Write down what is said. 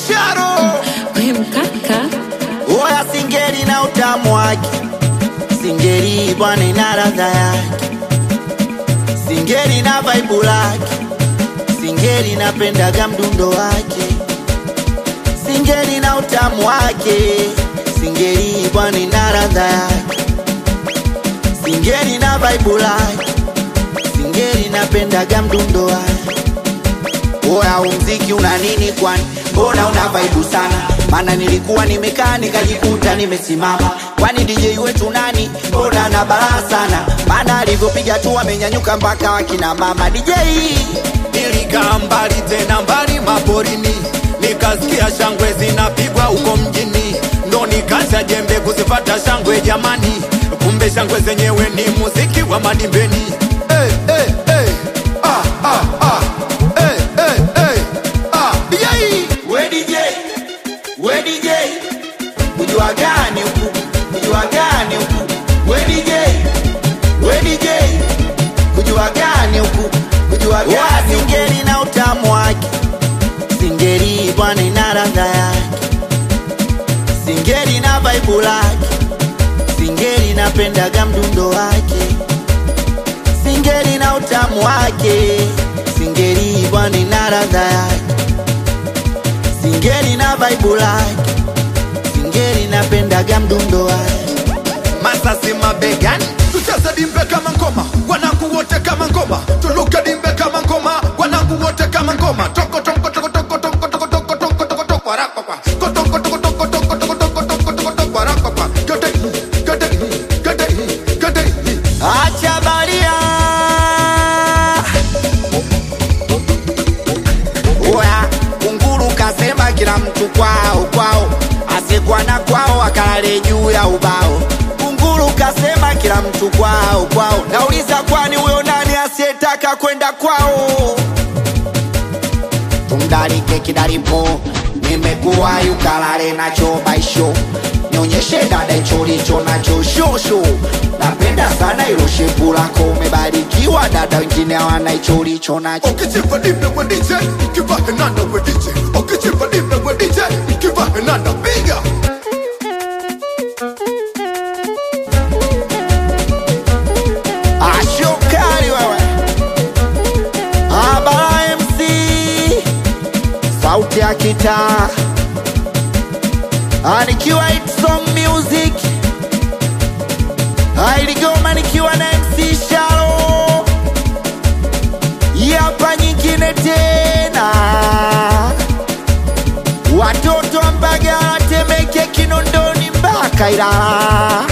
Sharo We mkaka Oya singeli na utamu wake, singeli bwana ina ladha yake, singeli na vaibu lake, singeli napendaga mdundo wake, singeli na utamu wake, singeli bwana ina ladha yake, singeli na vaibu lake, singeli napendaga mdundo wake. Oya, umziki una nini kwani? Mbona una vaibu sana? Maana nilikuwa nimekaa nikajikuta nimesimama. Kwani DJ wetu nani? Mbona na balaa sana? Maana alivyopiga tu amenyanyuka mpaka wakina mama DJ. Nilikaa mbali tena mbali maporini, nikasikia shangwe zinapigwa huko mjini, ndo nikacha jembe kuzipata shangwe jamani, kumbe shangwe zenyewe ni muziki wa madimbeni. Hey, hey, hey. Ah, ah, ah. Hey, hey, hey. Ah, yai. We DJ, we DJ. Kujua gani huku? Kujua gani huku? We DJ, we DJ. Kujua gani huku? Kujua gani huku? Singeli na utamu wake. Singeli bwana ina ladha yake. Singeli na vaibu lake. Singeli napendaga mdundo wake. Singeli na utamu wake. Singeli bwana ina ladha yake. Singeli na vaibu lake. Singeli napendaga mdundo wake. Masasi mabegani, tucheze dimbe kama ngoma, wanangu wote kama ngoma, tuluke dimbe kama ngoma, wanangu wote kama ngoma, toko toko toko toko toko toko toko toko toko toko warakwa, toko toko toko toko toko toko toko toko toko toko warakwa, gede gede gede gede Acha baria. Oya, kunguru kasema kila mtu kwao kwao, asiyekuwa na kwao akalale juu ya ubao. Kunguru kasema kila mtu kwao kwao, nauliza kwani huyo nani asiyetaka kwenda kwao? tumdarike kidaripo nimekuwa yukalale nacho baisho nionyeshe dada hicho licho nacho shosho napenda sana ilo shepu lako umebarikiwa dada wengine hawana hicho licho nacho Ukichimba dimbe we DJ, ukiva henanda we DJ, ukichimba dimbe we DJ, ukiva henanda piga. ashokali wewe abara mc sauti ya kitaa anikiwa Hit song music ailigoma nikiwa na mc sharo yapa nyingine tena watoto wa mbagala temeke kinondoni mpaka ilala